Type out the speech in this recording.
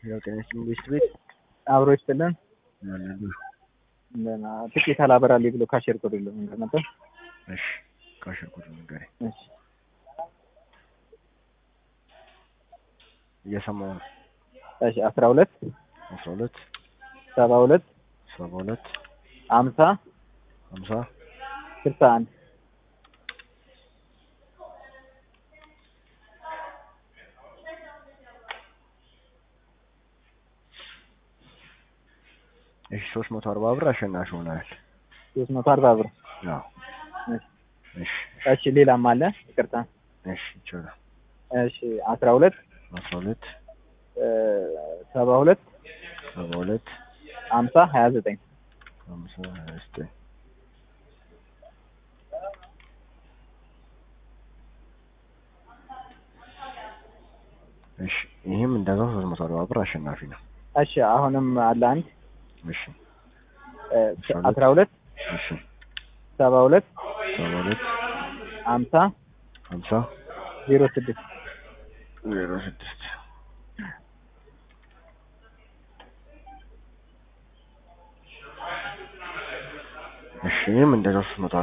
ያው ጤና ይስጥልኝ ቤስት ቤት አብሮ ይስጥልን። ያለሉ እንደና ጥቂት አላበራልኝ ብሎ ካሸር ኮድ የለም ነገር ነበር። እሺ ካሸርኩት ንገረኝ። እሺ እየሰማሁ ነው። እሺ አስራ ሁለት አስራ ሁለት ሰባ ሁለት ሰባ ሁለት አምሳ ሀምሳ ስልሳ አንድ እሺ ሶስት መቶ አርባ ብር አሸናፊ ሆናል። ሶስት መቶ አርባ ብር። አዎ እሺ እሺ እሺ ሌላም አለ ይቅርታ። እሺ ይቻላል። እሺ አስራ ሁለት አስራ ሁለት ሰባ ሁለት ሰባ ሁለት አምሳ ሀያ ዘጠኝ ሀምሳ ሀያ ዘጠኝ እሺ ይህም እንደዛው ሶስት መቶ አርባ ብር አሸናፊ ነው። እሺ አሁንም አለ አንድ እሺ አስራ ሁለት እሺ ሰባ ሁለት ሰባ ሁለት አምሳ ሀምሳ ዜሮ ስድስት ዜሮ ስድስት እሺ ይህም እንደዛው ሶስት መቶ